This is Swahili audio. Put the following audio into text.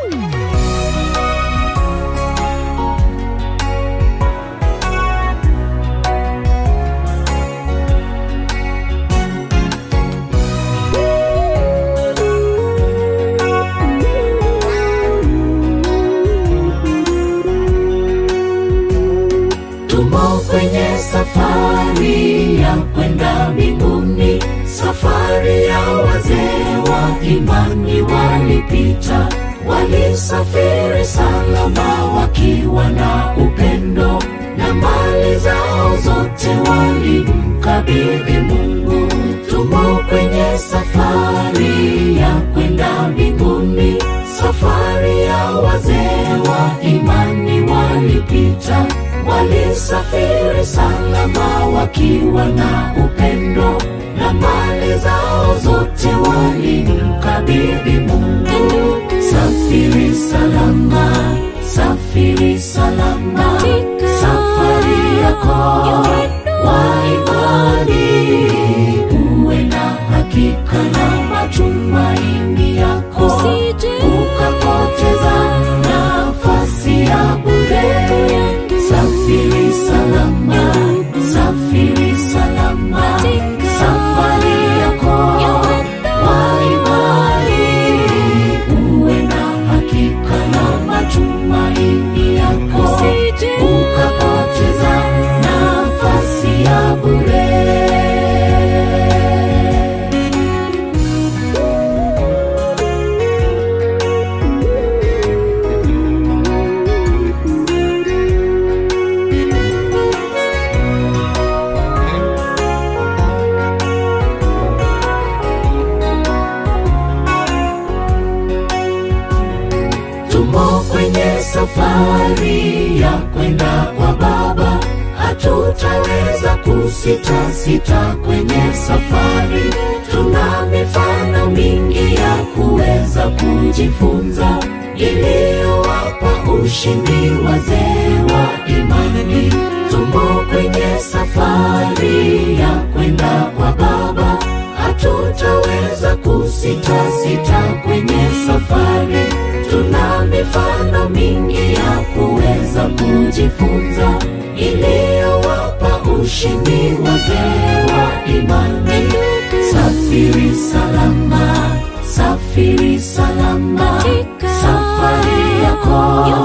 Tumo kwenye safari ya kwenda mbinguni, safari ya wazee wa imani walipita, walisafiri salama wakiwa na upendo, na mali zao zote walimkabidhi Mungu. Tumo kwenye safari ya kwenda mbinguni, safari ya wazee wa imani walipita walisafiri salama wakiwa na upendo na mali zao zote walimkabidhi Mungu. Safiri salama, safiri salama, safari yako wa imani, uwe na hakika na matumaini yako, ukapoteza nafasi ya bure. Safiri salama, safiri salama, safari yako wa imani, uwe na hakika na matumaini yako, ukapoteza nafasi ya bure. Tumo kwenye safari ya kwenda kwa Baba, hatutaweza kusita sita kwenye safari. Tuna mifano mingi ya kuweza kujifunza, iliyowapa ushindi wazee wa imani. Tumo kwenye safari ya kwenda kwa Baba, hatutaweza kusita sita kwenye safari tuna mifano mingi ya kuweza kujifunza iliyowapa ushindi wazee wa imani. Safiri salama, safiri salama, safari yako